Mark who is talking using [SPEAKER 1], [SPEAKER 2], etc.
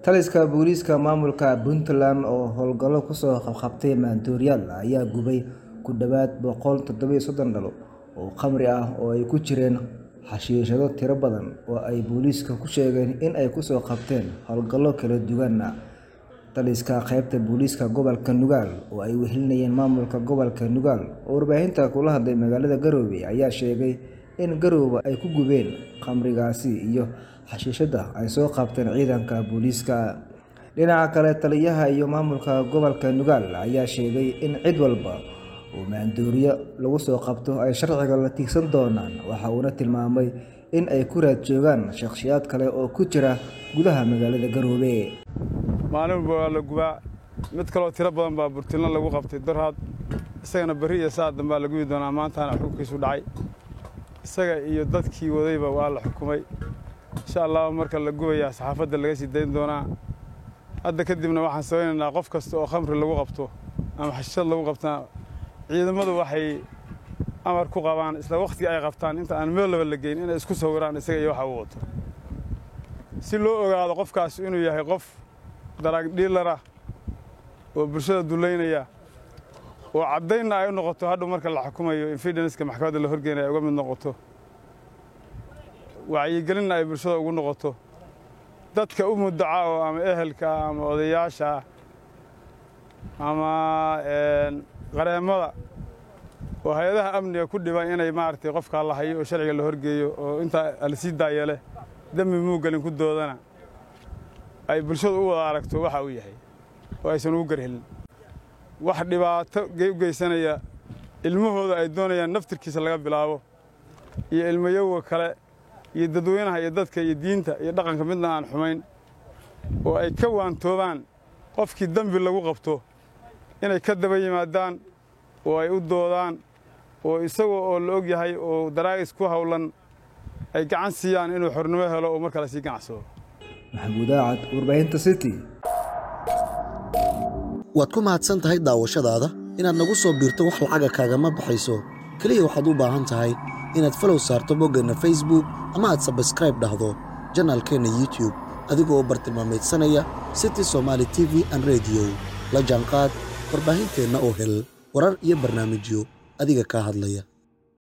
[SPEAKER 1] Taliska booliiska maamulka Puntland oo howlgallo kusoo qabqabtay maandooriyaal ayaa gubay ku dhawaad boqol toddoba iyo soddon dhalo oo khamri ah oo ay ku jireen xashiishado tiro badan oo ay booliisku ku sheegeen in ay kusoo qabteen howlgallo kala duwan. Taliska qaybta booliiska gobolka Nugaal oo ay wehelinayeen maamulka gobolka Nugaal oo warbaahinta kula hadlay magaalada Garowe ayaa sheegay in Garowe ay ku gubeen khamrigaasi iyo xashiishada ay soo qabteen ciidanka booliiska. Dhinaca kale, taliyaha iyo maamulka gobolka Nugaal ayaa sheegay in cid walba oo maandooriyo lagu soo qabto ay sharciga la tiigsan doonaan. Waxa uuna tilmaamay in ay ku raad joogaan shakhsiyaad kale oo ku jira gudaha magaalada Garowe.
[SPEAKER 2] maalin walba waa la gubaa mid kaloo tiro badan baa burtilna lagu qabtay darhaad isagana berri iyo saa dambaa la gubi doonaa maantana xukunkiisu dhacay isaga iyo dadkii wadayba waa la xukumay insha allahu marka la gubayaa saxaafadda laga sii dayn doonaa hadda kadibna waxaan samaynaynaa qof kasta oo khamri lagu qabto ama xashishad lagu qabtana ciidamadu waxay amar ku qabaan isla wakhtiga ay qabtaan inta aan meel laba la geyn inay isku sawiraan isaga iyo waxa uu wato si loo ogaado qofkaas inuu yahay qof daraag dhiilara oo bulshada dullaynaya oo caddaynna ay u noqoto hadhow marka la xukumayo infidenska maxkamadda la horgeynaya ay uga mid noqoto wacyigelinna ay bulshada ugu noqoto dadka u muddaca oo ama ehelka ah ama odayaasha ah ama qareemada oo hay-adaha amniga ku dhiban inay maaragtay qofkaa la hayo oo sharciga la horgeeyo oo intaa la sii daayele dembi muugelin ku doodana ay bulshadu u wada aragto waxa uu yahay oo aysan ugu garhelin wax dhibaato u geysanaya ilmahooda ay doonayaan naftirkiisa laga bilaabo iyo ilmayowga kale iyo dadweynaha iyo dadka iyo diinta iyo dhaqanka midna aan xumayn oo ay ka waantoobaan qofkii dembi lagu qabto inay ka daba yimaadaan oo ay u doodaan oo isagoo oo la og yahay oo daraagis ku hawlan ay gacan siiyaan inuu xornimo helo oo mar kale sii ganacsado
[SPEAKER 1] maxamuud aacad warbaahinta city
[SPEAKER 3] waad ku mahadsan tahay daawashadaada inaad nagu soo biirto wax lacaga kaagama baxayso keliya waxaad u baahan tahay inaad falow saarto boggeenna facebook ama aad sabskraib dhahdo janaalkeenna youtube adigoo bartilmaameedsanaya city somaali t v an rediyo la jaanqaad warbaahinteenna oo hel warar iyo barnaamijyo adiga kaa hadlaya